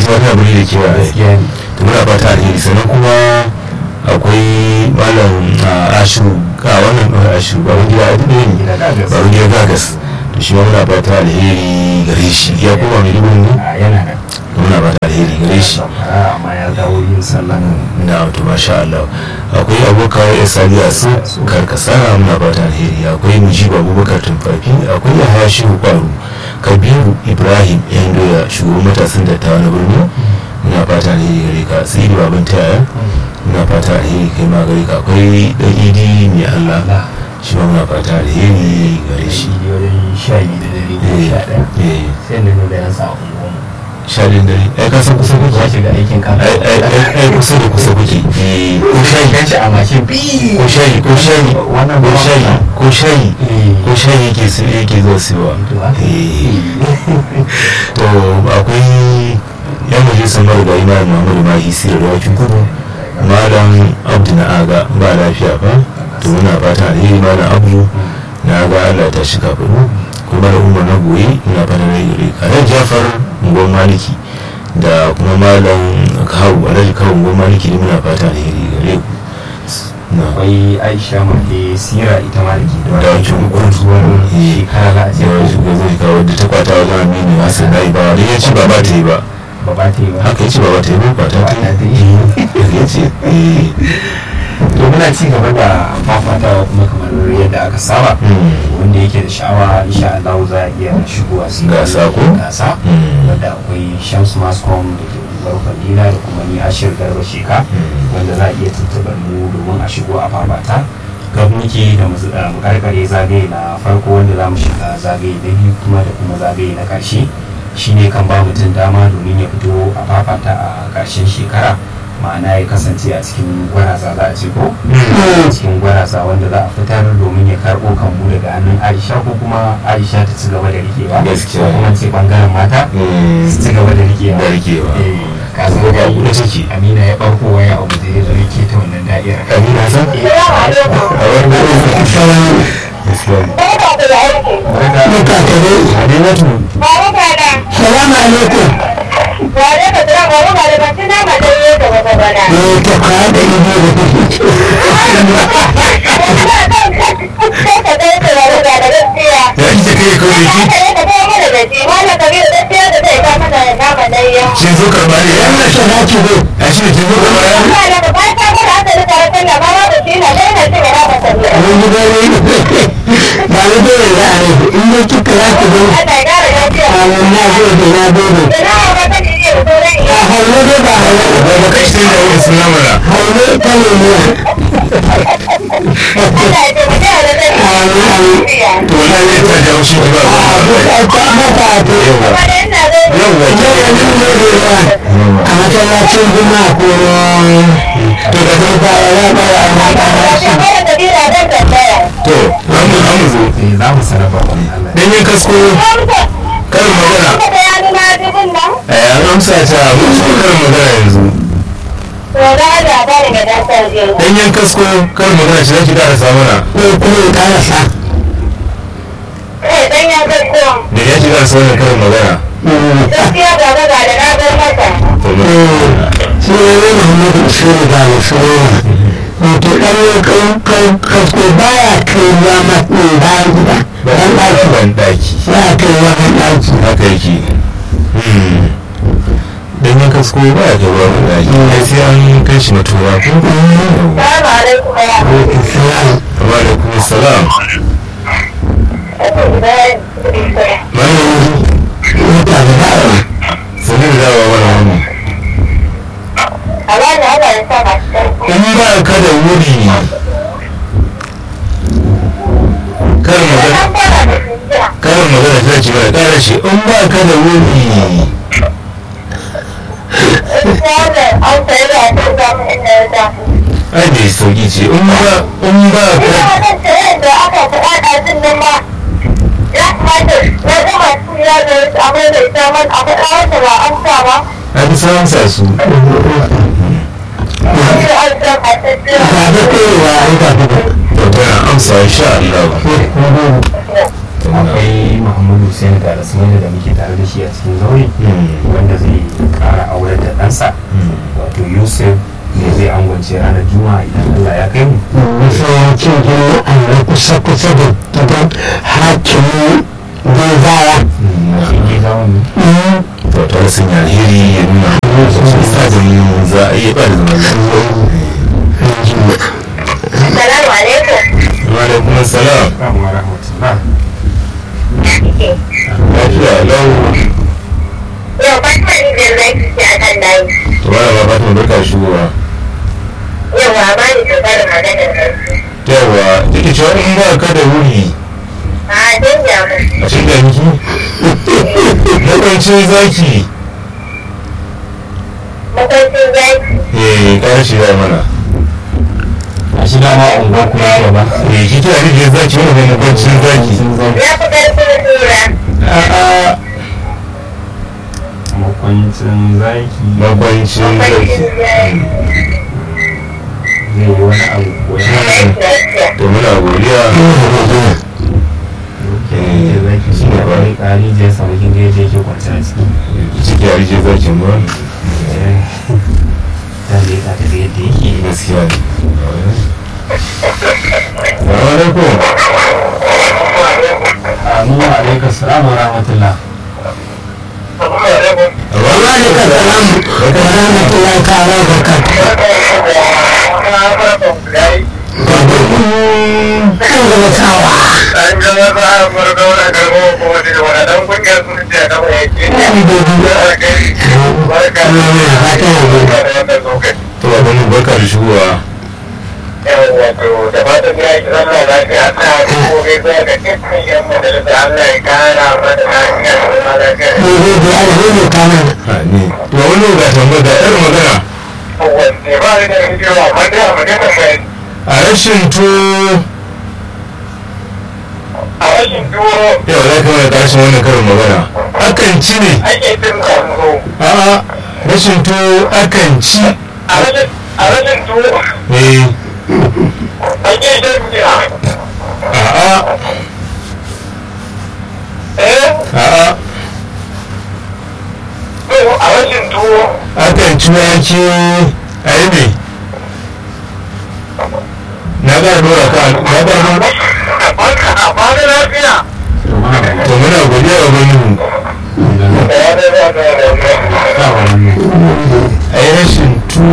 ita ma tana birni da kewa gaskiya ne to muna fata alheri sannan kuma akwai malam ah, ashu a wannan ɗaukar ashu baban gida a duk Gida ne Gagas. baban gida gagas to shi ma muna fata alheri gare shi ya koma mai dubu ne a yana nan muna fata alheri gare shi Zamfara, amma ya dawo yin sallah na to masha Allah akwai abokan ya sani a su karkasara muna fata alheri akwai mujibu abubakar tumfafi akwai yahaya shehu kwaru kabiru ibrahim yan doya shugaban matasan dattawa na birni muna fata alheri gare ka sai baban taya muna fata alheri kai ma gare ka akwai dan idi mai Allah shi ma muna fata alheri gare shi shi wajen sha biyu da dare ko eh sha ɗaya eh sai da nuna yan sa unguwanmu sha biyun dare ai ka san kusa kuke ya shiga aikin kan ai ai ai- ai kusa da kusa kuke eh ko shayi kan shi a mashin bi ko shayi ko shayi Wannan ko ba- shayi ko shayi Eh. ko shayi yake su yake zuwa siwa To, haka. to akwai yan majalisar marigayi malam muhammadu mahi sirri da wakin kudu malam abdu na aga ba lafiya ba to muna fata alheri malam abdu na ga allah ta shi kafin kuma da umar na goyi muna fata na yi kare jafar ngon maliki da kuma malam kawu alhaji kawu ngon maliki da muna fata alheri gare ku na akwai aisha mafi sira ita ma da ke Da wancan gurguwar Eh. shekara za a ce yawan shiga zai kawo da ta kwata wajen aminu hassan na ba da ya ce ba ba ta yi ba ba ba ta yi ba haka ya ce ba ba ta yi ba kwata ta Ba ta yi yi. haka ya ce eh to muna ci gaba da fafatawa kuma kamar yadda aka saba Hmm. wanda yake da sha'awa insha Allah za a iya shigowa su yi Gasa ko? gasa Hmm. wanda akwai Shams Mascom da ke unguwar Fadila da kuma ni Ashir Garba Sheka Hmm. wanda za a iya tuntuɓar mu domin a shigo a fafata gab muke da mu zuɗa mu karkare zagaye na farko wanda za mu shiga zagaye na biyu kuma da kuma zagaye na ƙarshe shine kan ba mutum dama domin ya fito a fafata a ƙarshen shekara ma'ana ya kasance a cikin gwarasa za a ce ko cikin gwarasa wanda za a fitar domin ya karɓo kambu daga hannun aisha ko kuma aisha ta ci gaba da rikewa Gaskiya. ko kuma ce bangaren mata Hmm. su ci gaba da rikewa Da rikewa. Eh, ka san Ko ba dai kuɗa take. amina ya ɓarko waya abu da ya zo yake ta wannan da'ira Amina san? Eh, a wani gaskiya barka Aminatu Salamu alaikum. Eh, to ka da ido da ya ita kai kawai ki kin zo karɓa ne ya wannan sana ki zo. a shi ne kin zo karɓa ya Mun ji gani. Ba ni dole za a yi. In dai kika za ki zo. Amin na gode na gode. A haule dai ba haule. ba ba kai shi da wani suna mana Haule ta ne ne. Amin amin. to wallahi ne ta jawo shi ba A duk ai ta mata a to. yawa yawa Yau yanzu ne da yawa. A masallacin juma'a ko to da ko ba ya ba ya ba to an mu an mu zo eh, za mu sanar ba wani Allah danyen kasko karin magana eh an amsa ta mun so karin magana yanzu danyen kasko karin magana shi zaki da sa mana ko kuma ya karasa. da ya shiga sa wannan karin magana to mun shi ne ne muhammadu shiru ba da shiru wato ɗan yankan kan kasko baya kai ruwa masu bayan gida ɗan ɗaki ban daki baya kai ruwa ɗan ɗaki haka yake danyen kasko ba ya kai ruwa ban daki ai sai an kai shi matura ko wa alaikum salam malamin wata da dawa sanin da dawa wani wani in ba ka da wuri karin magana karin magana ta ce mana kara shi in ba ka da wuri ai bai sauki ce in ba in ba ka a bi sa su ba da kowa an tafi da to tana amsa insha Allah to muna akwai Muhammadu Hussein da Rasmani da muke tare da shi a cikin zaure wanda zai ƙara aure ce ranar juma'a idan allah ya kai mu masallacin juma'a na kusa-kusa da gidan hakimin banzara shi ke zawon ne to ta sun yi alheri ya nuna sun sa da mu za a iya ba da zaman lafiya Assalamu alaikum. wa alaikum assalam Assalamu wa rahmatullah lafiya lau Yau Fatima ne da zai fi a kan layi. to ba ba ba ta barka shigowa Yau ba ba ni da fara maganar ƙarfi. yawa take cewa in ba ka da wuri A canja mu. a cikin da miki na kwancin zaki Makwancin zaki. eh ƙara shi ya mana a shi dama unguwa kuma ya ba eh ki kira rijiyar zaki wani ne na kwancin zaki sun zama Ya fi ƙarfin tura. a'a makwancin zaki makwancin zaki Makwancin zaki. zai yi wani abu ko ya Zaki lafiya. to muna godiya ke zaki shi ne wani ƙari je samu kin gaje ke kwanci a ciki ciki a rijiyar zaki ba ta ne ka ta yadda yake gaskiya ne Assalamu alaikum amin wa alaikar salamu wa rahmatullah wa alaikum salam wa rahmatullahi ta'ala wa barakatuh kan gaba sawa to ba mun barka da shigowa da fatan ya yi zama lafiya ta gobe za ka cikin yan majalisa Allah ya kara mata lafiya da zama lafiya. ne zai biya alheri kanan ha ne to wani ga tambaya da ɗan magana Wanne ba ni da hijira ba da magana kai a rashin to a rashin tuwo yau za ka mana ƙarshen wannan karin magana akan ci ne ake cin kanzo. a'a rashin to akan ci A rashin a rashin tuwo eh ake shan giya. a'a Eh? a'a To a rashin tuwo akan ci wake a yi ne na ƙara dora ka na ƙara dora barka a bada lafiya. to ma ba to muna godiya wa bani idan Da ya da ya da ya da. sa wannan a yi rashin to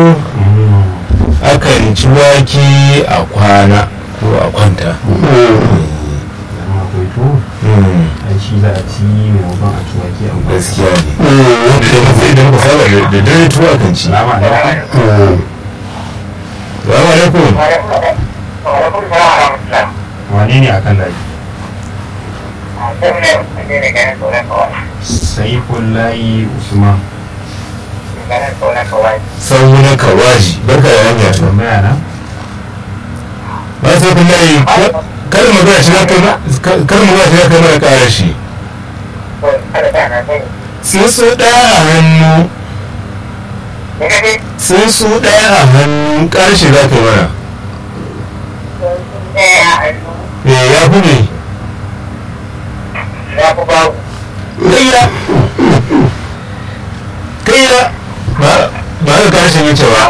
akan ci wake a kwana ko a kwanta idan akwai to Hmm, ai shi za a ci maimakon a ci wake a gwamnati gaskiya ne wanda da muka da muka saba da da dare tuwa kan ci salamu alaikum salamu alaikum Wa'alaikun salam wa rahmatullah. wane ne akan layi Sai ne ne ne ganin tsoron kawai. saifullahi usman Ganin tsoron kawai. sau na kawaji barka da hanya to tambaya na ba sai kun layi kar magana shi zaka kar magana shi zaka mana ƙara shi To kada ta na sani. sun su ɗaya a hannu Ne kake? sun su ɗaya a hannu ƙara shi zaka mana Ɗaya a hannu. eh ya fi ne Ya fi babu. kayya kayya ba ba ka ƙara shi yace ba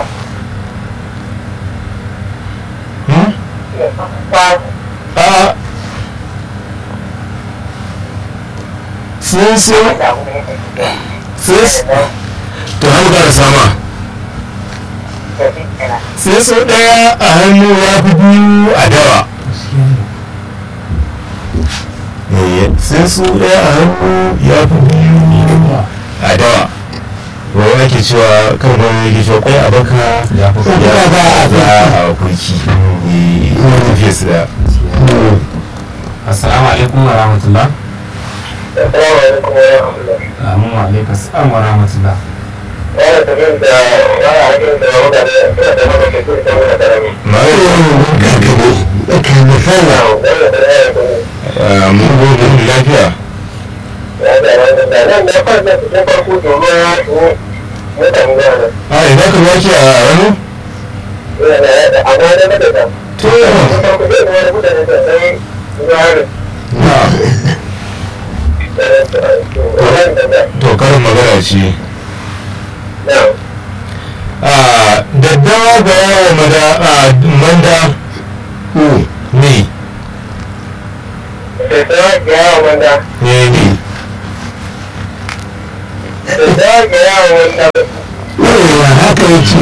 Hmm? Babu. a sun su Da abu ne kake. sun su to hannu ƙara sama Da shi kenan. sai sau ɗaya a hannu ya fi biyu a dawa sai su ɗaya a hannu ya fi biyu a dawa wani ake cewa kan wani yake cewa kwai a baka ya fi ya Kwai ba a a za a kurki tafiya su da assalamu alaikum wa rahmatullah Assalamu alaikum wa rahmatullah. amin wa alaikum assalam wa rahmatullah Wani tafiyar da wani hakin da mutane suna da maka ke kusa wani karami. kan misali Na wani da ya yi kuma. mun gobe mun lafiya Ya da wani da nan da fara cikin farko domin ya shigo mutane na nan. a ina ka wake a hannu Ina da yadda amma da mata da. to Cikin farko zai wani mutane da sai zuwa to karin magana ce Na. a daddawa ga yawo mada a manda ne da ta ga yawon wanda ne ne da ta ga yawon wanda yawa haka yake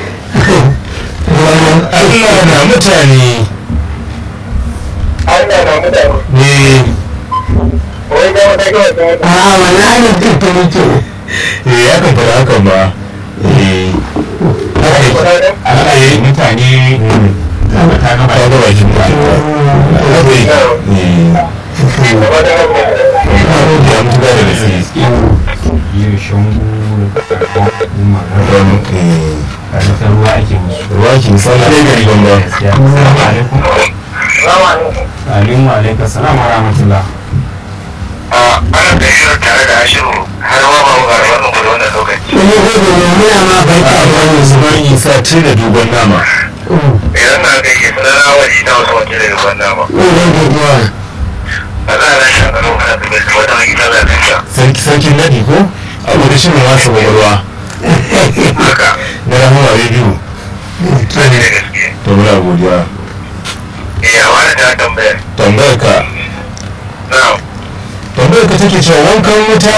Allah na mutane Allah na mutane ne wai ga wata ga wata wata a wani hannun ta yake eh ya kan fara hakan ba eh haka yake kudaden Allah ya mutane ta gaba ka ga bakin mutum haka yake eh da wata wata ya mutu da da gaske yi shangu da kuma wani eh da ta ruwa ake musu ruwa ki misali ɗaya gari ban ba gaskiya assalamu alaikum Salamu alaikum. alaikum wa alaikum assalam wa rahmatullah a ana tafiyar tare da ashiru har ma ba ga wannan gudu wannan lokaci wani gobe ne muna ma barka da wannan su Usman Isa tun da dogon nama idan na gaishe sunana waje ta wasu wakil da ruwan nama wani gobe Allah na shan kanu kana da gaske wata mai gida da lafiya sarki sarkin nadi ko abu da shirin wasa kwakwalwa haka na rahama rediyo sani da gaske to muna godiya eh a wani ta tambayar tambayar ka na tambayar ka take cewa wankan wuta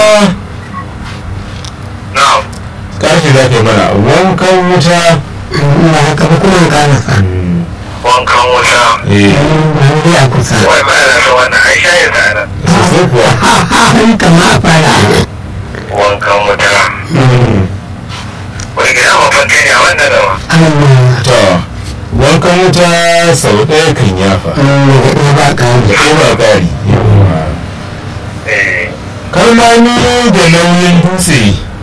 na karfe za ka yi mana wankan wuta ina haka ba kuma karasa wankan wuta eh ba dai a kusa wai ba na so wannan ai shayin sa nan sosai kuwa an kama a fara wankan wuta wai gida babban kai ne a wannan gaba Allah to wankan wuta sau ɗaya kan yafa da ba ƙari da ɗaya ba ƙari eh kalmami da nauyin dutse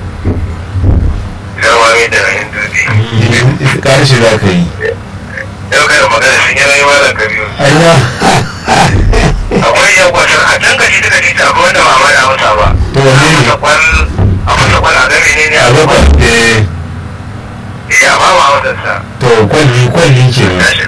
sarwami da rahin dutse ƙarshe za ka yi yau kada magana sun yi rayuwa da kabiru aiwa akwai yan kwasan a can kashi daga titi akwai wanda ba ma da amsa ba to wanne a ne fasa kwal a fasa kwal a gami ne ne a a gaba gaba eh eh amma ba amsa sa to kwalli kwalli kenan tashi